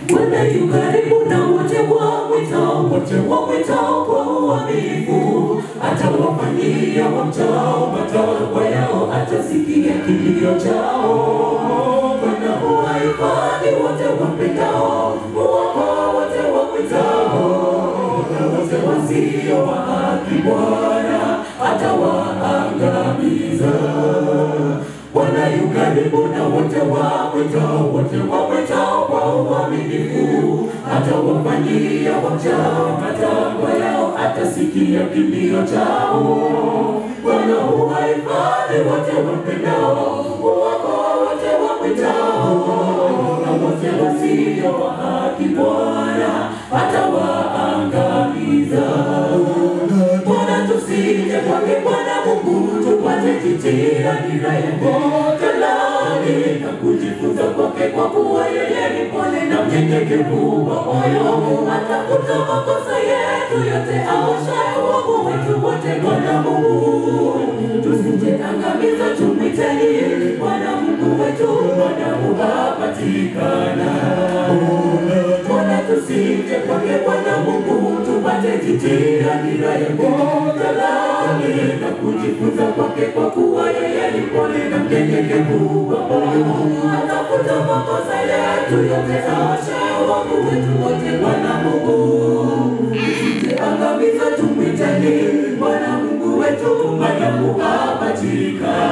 Bwana yu karibu na wote wamwitao, wote wamwitao kwa uaminifu. Atawafanyia wamchao matakwa yao, atasikia kilio chao. Bwana huwahifadhi wote wampendao, huwaokoa wote wamwitao. Na wote wasio wa haki Bwana atawaangamiza. Bwana yu karibu na wote wamwitao, wote wamwitao kwa uaminifu. Atawafanyia wamchao matakwa yao, atasikia kilio chao. Bwana huwahifadhi wote wampendao, huwaokoa wote wamwitao. Na wote wasio wa haki Bwana atawaangamiza. Bwana tusije kwake Bwana Mungu tupate jitia nira yako talani na kujifunza kwake, kwa kuwa yeye ni pole na mnyenyekevu wa moyo, atafuta makosa yetu yote, aoshaye uovu wetu wote. Bwana Mungu tusije angamiza, tumwiteni Bwana Mungu wetu, madamu apatikana. Bwana tusije kwake Bwana Mungu tupate jitia nira yako talani na kujifunza kwake, kwa kuwa yeye ni pole na mnyenyekevu wa moyo, atafuta makosa yetu yote, aoshaye uovu wetu wote. Bwana Mungu tusije angamiza, tumwiteni Bwana Mungu wetu, madamu apatikana.